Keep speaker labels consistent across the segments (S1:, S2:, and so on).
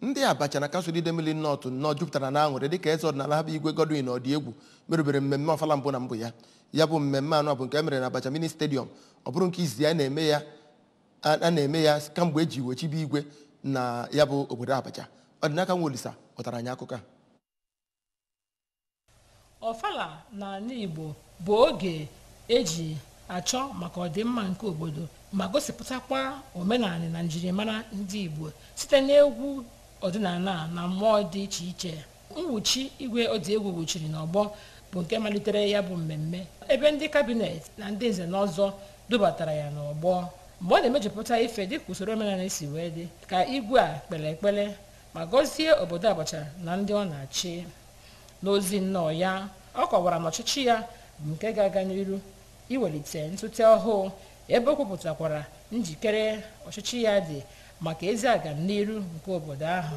S1: ndị abacha na kansụl idemili nọtụ nnọọ jupụtara na aṅụrị dịka eze ọdịnala ha bụ igwe godwin ọdịegwu merụbere mmemme ọfala mbụ na mbụ ya ya bụ mmemme anọ bụ nke e mere na abacha mini stadium ọ bụrụ nke izi a na-eme ya a na-eme ya kamgbe eji wechibe igwe na ya bụ obodo abacha ọdịnaka nwa olisa kpọtara anyị akụkọ a
S2: ọfala n'ala igbo bụ oge eji achọ maka ọdịmma nke obodo ma gosipụtakwa omenala na njirimara ndị igbo site n'egwu ọdịnala na mmụọ dị iche iche mwuchi igwe ọdịegwu wuchiri n'ọgbọ bụ nke malitere ya bụ mmemme ebe ndị kabinet na ndị nze na ọzọ dubatara ya n'ọgbọ mgbe ọ na-emejupụta ife dịka usoro omenala si wee dị ka igwe a kpere ekpere ma gọzie obodo abacha na ndị ọ na-achị n'ozi nnọọ ya ọ kọwara na ọchịchị ya bụ nke ga-aga n'iru iwelite ntụte ọhụụ ebe o kwupụtakwara njikere ọchịchị ya dị maka ezi agamniru nke obodo ahụ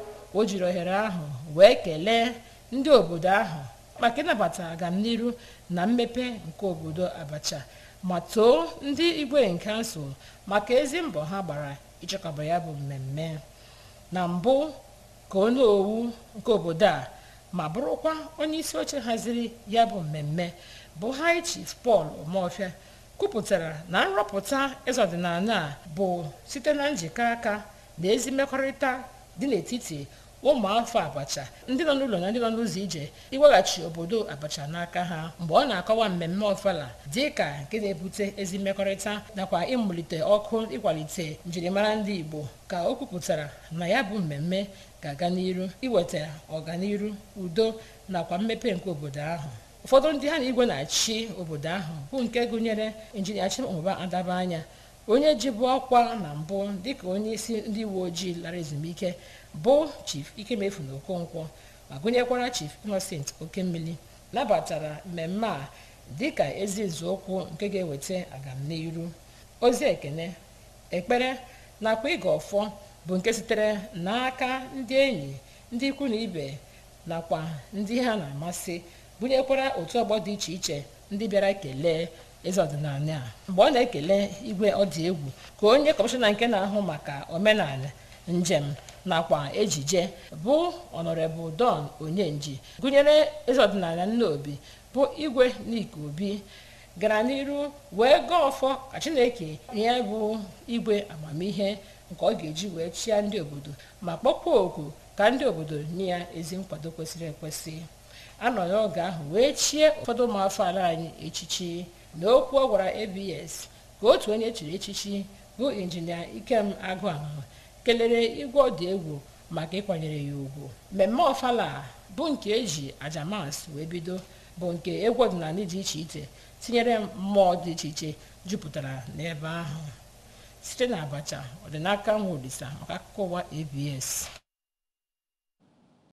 S2: o jiri ohere ahụ wee kelee ndị obodo ahụ maka ịnabata agamniru na mmepe nke obodo abacha ma too ndị igwe kansụl maka ezi mbọ ha gbara ịchịkọba ya bụ mmemme na mbụ ka onye owu nke obodo a ma bụrụkwa onye isi oche haziri ya bụ mmemme bụ high chief paul omofia kwupụtara na nrọpụta eze ọdịnala a bụ site na njikọ aka na ezi mmekọrịta dị n'etiti ụmụafọ abacha ndị nọ n'ụlọ na ndị nọ n'ụzọ ije iweghachi obodo abacha n'aka ha mgbe ọ na-akọwa mmemme ọfala dị ka nke na-ebute ezi mmekọrịta nakwa ịmụlite ọkụ ịkwalite njirimara ndị igbo ka o kwupụtara na ya bụ mmemme ga-aga n'iru iweta ọganiru udo nakwa mmepe nke obodo ahụ ụfọdụ ndị ha na igwe na-achị obodo ahụ bụ nke gụnyere injinia chimụba adaba anya onye jibu ọkwa na mbụ dịka onye isi ndị uwe ojii lara ezumike bụ chief ikemefu na okonkwo ma gụnyekwara chief innocent okemmili nabatara mmemme a dịka ezi nzọụkwụ nke ga-eweta agamniru ozi ekene ekpere nakwa ịga ọfọ bụ nke sitere n'aka ndị enyi ndị ikwu na ibe nakwa ndị ha na-amasị gụnyekwara otu ọgbọ dị iche iche ndị bịara kelee eze ọdịnala a mgbe ọ na-ekele igwe ọdị egwu ka onye kọmishọna nke na-ahụ maka omenala njem nakwa ejije bụ ọnọrebụl don onyenji gụnyere eze ọdịnala nnaobi bụ igwe n'ike obi gara n'iru wee gaa ọfọ ka chineke ya bụ igwe amamihe nke ọ ga-eji wee chịa ndị obodo ma kpọkwa oku ka ndị obodo nye ya ezi nkwado kwesịrị ekwesị anọ n'oge ahụ wee chie ụfọdụ ụmụafọ ala anyị echichi na okwu ọ gwara abs ka otu onye chiri echichi bụ injinia ikem agụahụ kelere igwe ọdụ egwu maka ịkwanyere ya ugwu mmemme ọfala bụ nke eji ajamas wee bido bụ nke egwu ọdịnala dị iche iche tinyere mmụọ dị iche iche jupụtara n'ebe ahụ site na abacha ọdịnaka nwa olisa maka akụkọ ụwa abs